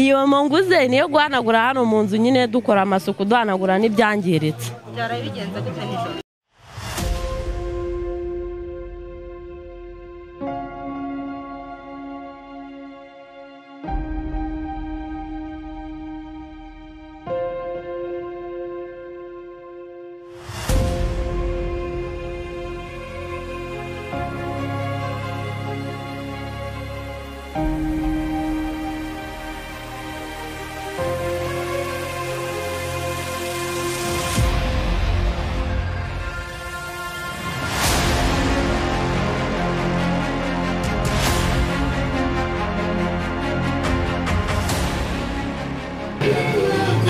iyo munguze niyo guhanagura hano mu nzu nyine dukora amasuku duhanagura n'ibyangiritse byarabigenze gute nijoro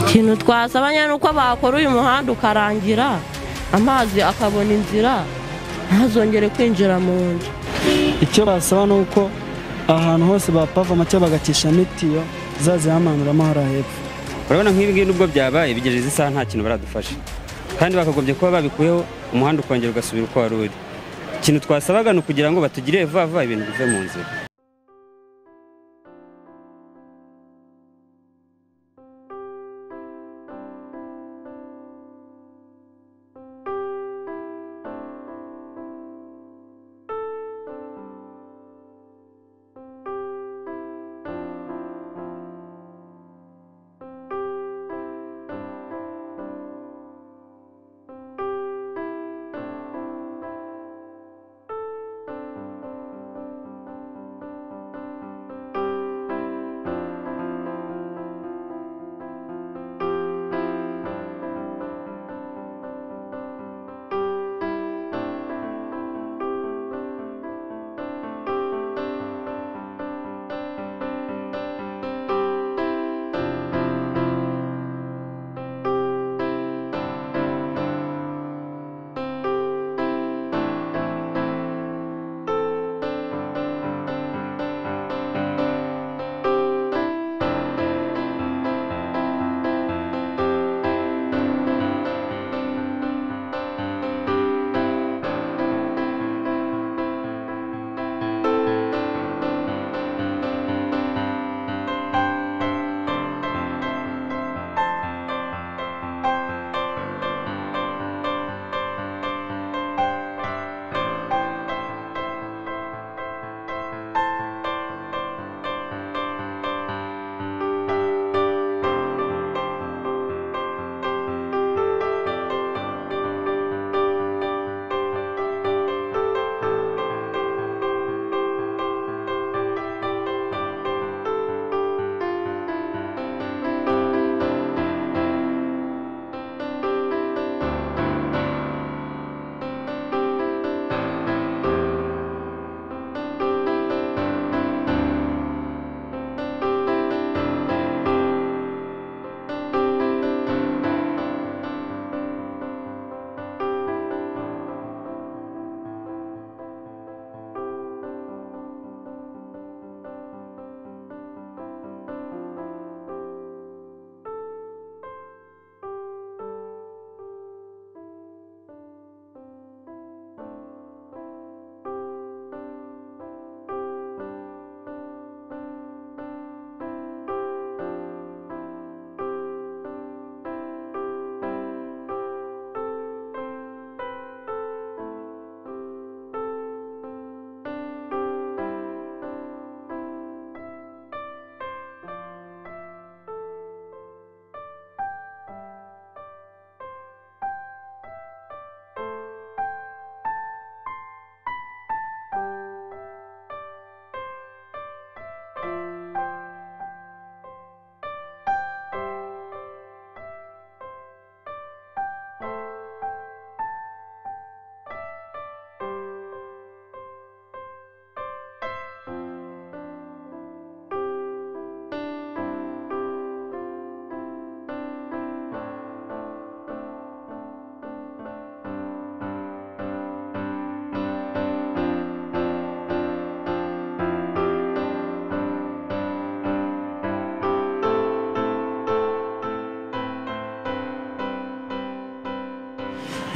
ikintu twasaba nyine uko bakora uyu muhanda ukarangira amazi akabona inzira ntazongere kwinjira mu nzu icyo basaba ni uko ahantu hose bapavoma cyangwa bagakishamo itiyo zazihamanuramo hariya hepfo urabona nk'ibi ngibi nubwo byabaye bigejeje isaha nta kintu baradufasha kandi bakagombye kuba babikuyeho umuhanda ukongera ugasubira uko wari uri ikintu twasabaga ni ukugira ngo batugire vuba vuba ibintu bive mu nzira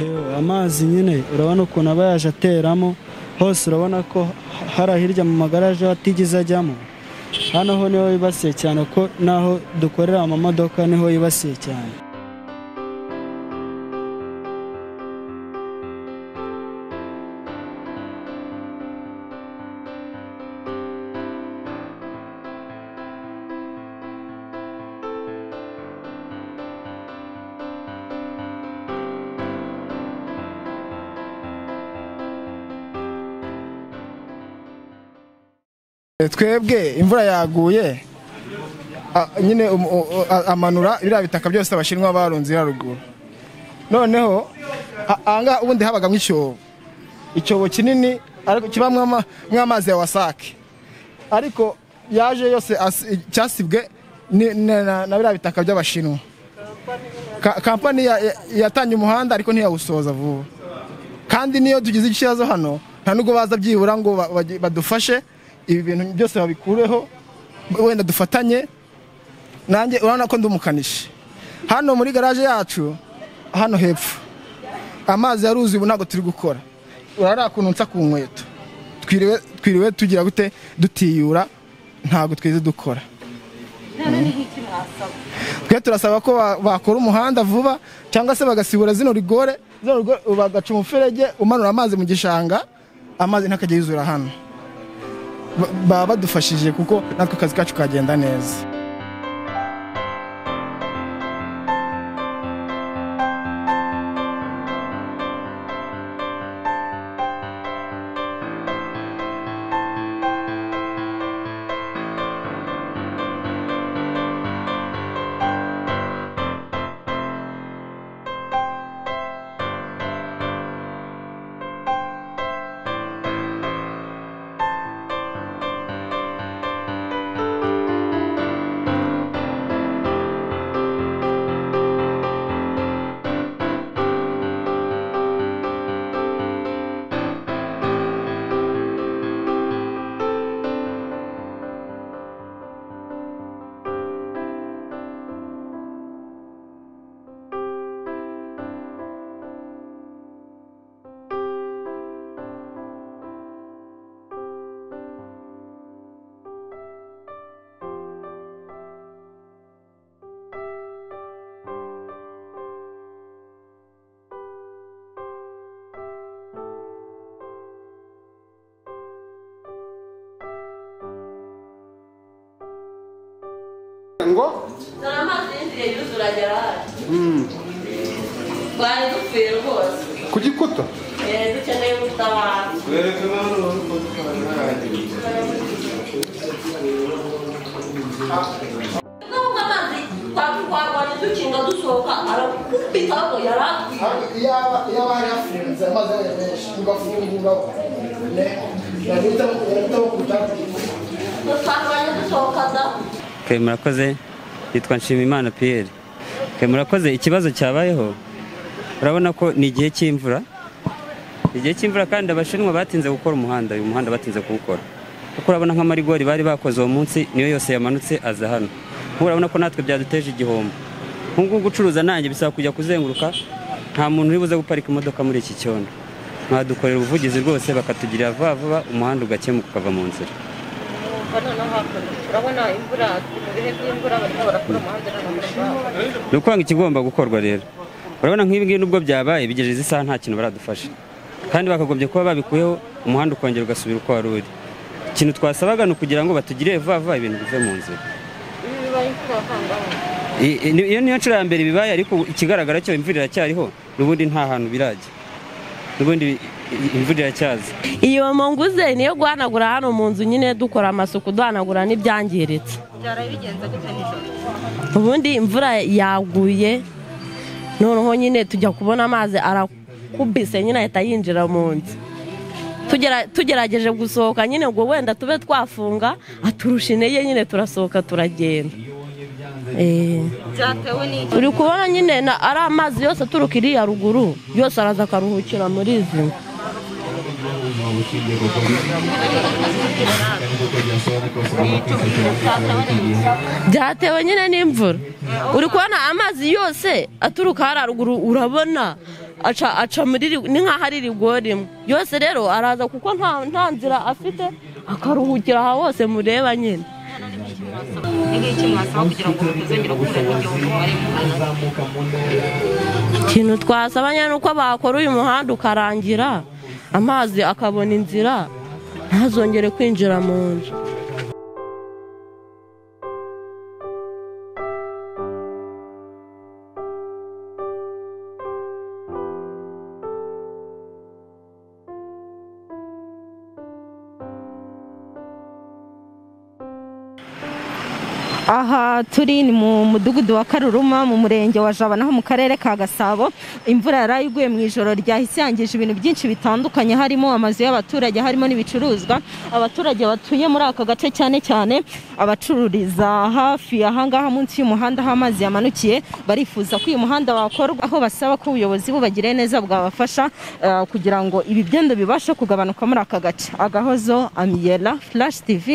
Yewe, amazi nyine urabona ukuntu aba yaje ateramo hose urabona ko hari hirya mu magaraje atigeze ajyamo hano ho niho yibasiye cyane kuko n'aho dukorera amamodoka niho yibasiye cyane twebwe imvura yaguye a- nyine um- u- u- a- amanura biriya bitaka byose abashinwa barunze iriya ruguru noneho a- ahangaha ubundi habagamo icyobo icyobo kinini ariko kibamwo ama- nk'amazi ya wasake ariko yaje yose asi- cyasibwe ni- na na- na biriya bitaka by'abashinwa Ka- kampani ya- ya- yatanye umuhanda ariko ntiyawusoza vuba kandi niyo tugize ikibazo hano nta nubwo baza byibura ngo ba- bagi- badufashe ibi bintu byose babikureho wenda dufatanye nanjye urabona ko ndi umukanishi hano muri garaje yacu hano hepfo amazi yaruzi ubu ntabwo turi gukora urariya kuntu nsa ku nkweto twiriwe twiriwe tugira gute dutiyura ntabwo twize dukora twe turasaba ko ba- bakora umuhanda vuba cyangwa se bagasibura zino rigore zino rigore bagaca umuferege umanura amazi mu gishanga amazi ntakajya yuzura hano Ba- baba badufashije kuko natwe akazi kacu kagenda neza ngo dore amazi y'inzira yuzura agera hano twari dupfuye rwose ku gikuta Eh, dukeneye ubutabazi n'ubwo amazi twaturwarwanya dukinga dusohoka arakubita ngo yaratwiye yaba yaba yafunze amazi yabaye menshi ugafungura yahitamo kutagira twarwanya dusohoka da twe murakoze yitwa nshimimana piyeri twe murakoze ikibazo cyabayeho urabona ko ni igihe cy'imvura ni igihe cy'imvura kandi abashinwa batinze gukora umuhanda uyu muhanda batinze kuwukora kuko urabona nk'amarigori bari bakoze uwo munsi niyo yose yamanutse aza hano nk'ubu urabona ko natwe byaduteje igihombo nk'ubwo gucuruza nanjye bisaba kujya kuzenguruka nta muntu uri buze guparika imodoka muri iki cyondo mwadukorera ubuvugizi rwose bakatugirira vuba vuba umuhanda ugakemuka ukava mu nzira noneho hakurya urabona imvura mu bihe by'imvura barimo barakora umuhanda n'amaguru ni ukuvuga ngo ikigomba gukorwa rero urabona nk'ibi ngibi nubwo byabaye bigejeje isaha nta kintu baradufasha kandi bakagombye kuba babikuyeho umuhanda ukongera ugasubira uko wari uri ikintu twasabaga ni ukugira ngo batugire vuba vuba ibintu bive mu nzira ibi bibaye ko hangaho I- i- ni- iyo niyo nshuro ya mbere bibaye ariko ikigaragara cyo imvura iracyariho n'ubundi nta hantu birajya n'ubundi i- i- imvura iracyaza iyo munguze niyo guhanagura hano mu nzu nyine dukora amasuku duhanagura n'ibyangiritse byaraye bigenze gute nijoro ubundi imvura yaguye noneho nyine tujya kubona amazi arakubise nyine ahita yinjira mu nzu Tugera- tugerageje gusohoka nyine ngo wenda tube twafunga aturusha intege nyine turasohoka turagenda Eh, byatewe n'iki uri kubona nyine na- ari amazi yose aturuka iriya ruguru yose araza akaruhukira muri izi nzu byatewe nyine n'imvura uri kubona amazi yose aturuka hariya ruguru urabona aca aca muri ri- ni nk'aho ari rigori imwe yose rero araza kuko nta nta nzira afite akaruhukira aha hose mureba nyine mwasaba ni nk'iki mwasaba kugira ngo mutazongera guhura n'igihugu ari mu ikintu twasabanya ni uko bakora uyu muhanda ukarangira amazi akabona inzira ntazongere kwinjira mu nzu aha turi ni mu mudugudu wa karuruma mu murenge wa jabana ho mu karere ka gasabo imvura yari iguye mu ijoro ryahise yangije ibintu byinshi bitandukanye harimo amazu y'abaturage harimo n'ibicuruzwa abaturage batuye muri aka gace cyane cyane abacururiza hafi ahangaha munsi y'umuhanda aho amazi yamanukiye barifuza ko uyu muhanda wakorwa aho basaba ko ubuyobozi bubagiriye neza bwabafasha eh, kugira ngo ibi byendo bibashe kugabanuka muri aka gace agahozo amiyela flash tv